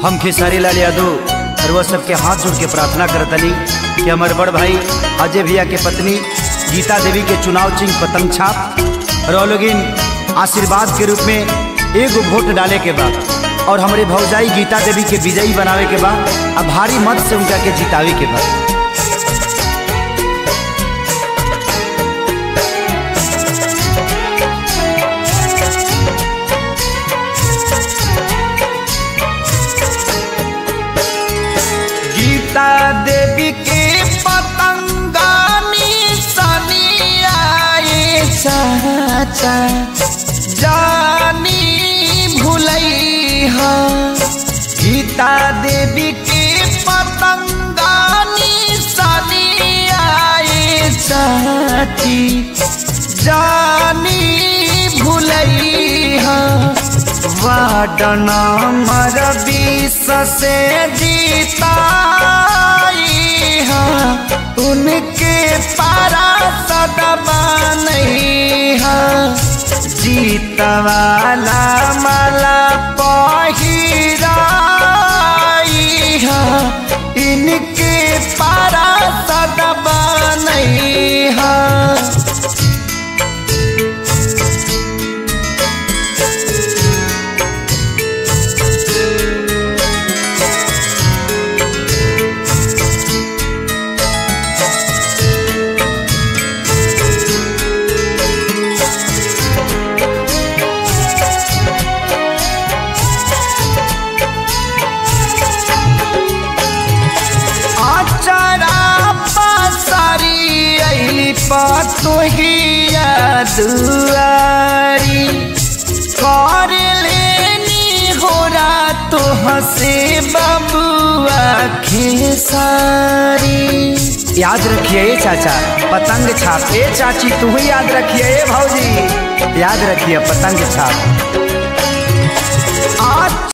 हम खेसारी लाल यादव और वह सबके हाथ जोड़ के प्रार्थना करतनी कि हमारे बड़ भाई अजय भैया के पत्नी गीता देवी के चुनाव चिन्ह पतंग छाप और लोगिन आशीर्वाद के रूप में एगो वोट डाले के बाद और हमारे भौजाई गीता देवी के विजयी बनावे के बाद अब भारी मत से उनका के जितावे के बाद गीता देवी के पतंगानी सनी आए चाचा जानी भुलई हा गीता देवी के पतंगानी सनी आए चाची जानी भुलई हा वाडना मर बीस से जीताई हा उनके पारा सदबा नहीं हा जीत वाला माला पहिराई हा इनके पारा सदबा नहीं हा आचरा पासारी अली पतोहिया दुआरी कर लेनी होरा तो हसे बबुआ खेसारी याद रखिए ए चाचा पतंग छाप ए चाची तू ही याद रखिए ए भौजी याद रखिए पतंग छाप